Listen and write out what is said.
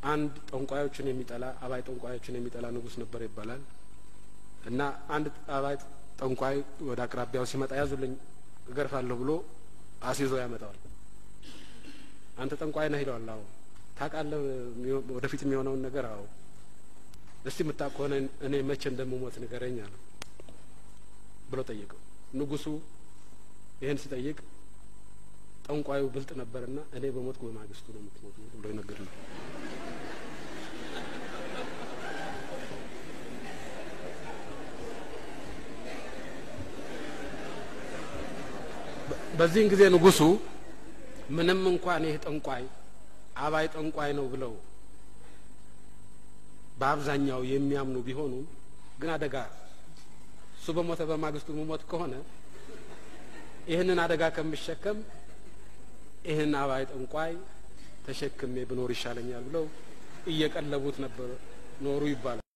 አንድ ጠንቋዮችን የሚጠላ አባይ ጠንቋዮችን የሚጠላ ንጉሥ ነበር ይባላል እና አንድ አባይ ጠንቋይ ወደ አቅራቢያው ሲመጣ ያዙልኝ እገርፋለሁ ብሎ አስይዞ ያመጣዋል። አንተ ጠንቋይ ነህ ይለዋል። አዎ ታውቃለህ ወደፊት የሚሆነውን ነገር? አዎ እስቲ የምታውቅ ከሆነ እኔ መቼ እንደምሞት ንገረኝ አለ ብሎ ጠየቀው። ንጉሱ ይህን ሲጠይቅ ጠንቋዩ ብልጥ ነበርና እኔ በሞትኩ በማግስቱ ነው የምትሞቱ ብሎ ይነገር ነው። በዚህን ጊዜ ንጉሱ ምንም እንኳን ይህ ጠንቋይ አባይ ጠንቋይ ነው ብለው በአብዛኛው የሚያምኑ ቢሆኑም ግን አደጋ እሱ በሞተ በማግስቱ መሞት ከሆነ ይህንን አደጋ ከምሸከም ይህን አባይ ጠንቋይ ተሸክሜ ብኖር ይሻለኛል ብለው እየቀለቡት ነበር ኖሩ ይባላል።